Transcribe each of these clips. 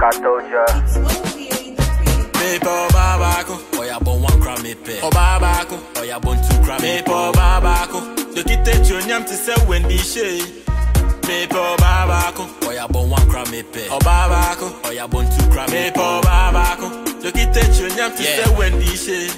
I told ya. Mepe ọba baako, Oya bon one cram me pe. ọba baako. Oya bon two cram me Mepe ọba baako, dọkịta echi onyam te sɛ Wendy Shea. Mepe ọba baako, Oya bon one cram me pe. ọba baako. Oya bon two cram me Mepe ọba baako, dọkịta echi onyam te Yeah. sɛ Wendy Shea.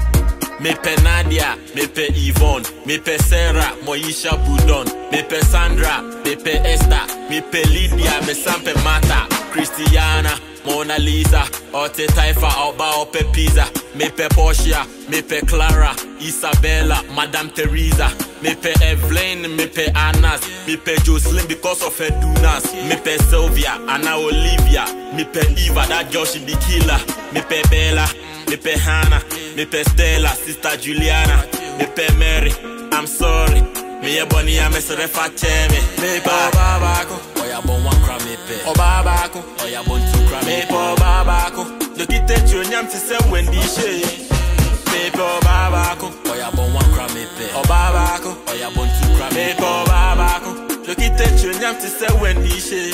Mepe Nadia, mepe Yvonne, mepe Sarah, Moisha Budon, mepe Sandra, mepe Esther, mepe Lydia, me sampe Mata, Christiana, Mona Lisa, Ote Taifa, Oba Ope Pizza, mepe Portia, mepe Clara, Isabella, Madame Teresa, mepe Evelyn, mepe Anas, mepe Jocelyn because of her dunas, mepe Sylvia, Anna Olivia, mepe Eva, that girl she be killer, mepe Bella, mepe Hannah, mepe Stella, sister Juliana, mepe Mary, I'm sorry. Me a bunny, I'm a serefa cheme. Mepe ọba baako, Oya bon one cram me pe. ọba baako. Oya bon two cram me Mepe ọba baako, dọkịta echi onyam te sɛ Wendy Shea. Mepe ọba baako, Oya bon one cram me pe. ọba baako. Oya bon two cram me Mepe ọba baako, dọkịta echi onyam te sɛ Wendy Shea.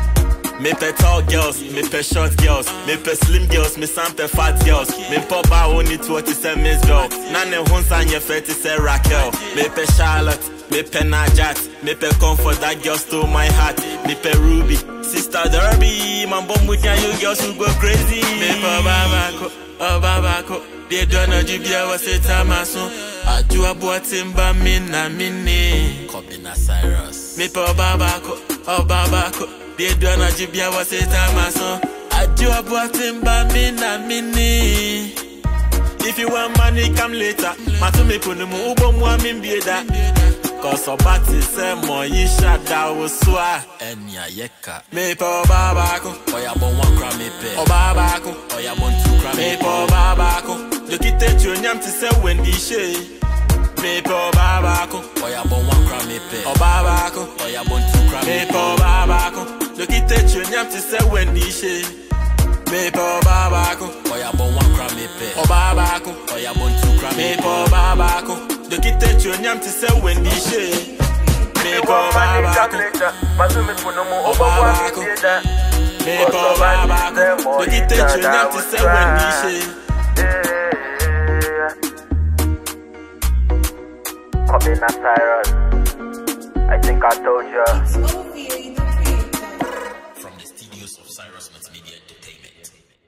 Mepe tall girls, mepe short girls, mepe slim girls, me sampe fat girls. Me poba only to what is a Miss Girl. Nane hunsa nye feti se Raquel. Mepe Charlotte, mepe Najat, mepe Comfort, that girl stole my heart. Mepe Ruby, sister Derby, man bomb with ya, you girls who go crazy. Mepe ọba baako, ọba baako, deɛ dɔ na ju bia wɔ se tama so. Adu aboɔte mba mi na mi ni. Kobina Cyrus. Mepe ọba baako, ọba baako, deɛ dɔ na ju bia wɔ se tama so. Adu aboɔte mba mi na mi ni. If you want money, come later. Matumi punu mu ubo mu ami mbie da. Cause ọba ti sẹ mọ yi ṣada osua. Enya yeka. Mepe ọba baako, Oya bon one cram me pe. ọba baako. Oya bon two cram me Mepe pe. ọba baako, dọkịta echi onyam te sẹ Wendy Shea. Mepe ọba baako, Oya bon one cram me pe. ọba baako. Oya bon two cram me Mepe pe. ọba baako, dọkịta echi onyam te sẹ Wendy Shea. Mepe ọba baako, Oya bon one cram me pe. ọba baako. Oya bon two cram me Mepe pe. ọba baako, dọkịta echi onyam te sẹ Wendy Shea. Mepe ọba baako, Matumi punu mu Ọba ubo mu baako. ami da. mepe ọba baako, dọkịta echi onyam te sẹ Wendy Shea. Kobina Cyrus. I think I told ya. From the studios of Cyrus Multimedia Entertainment.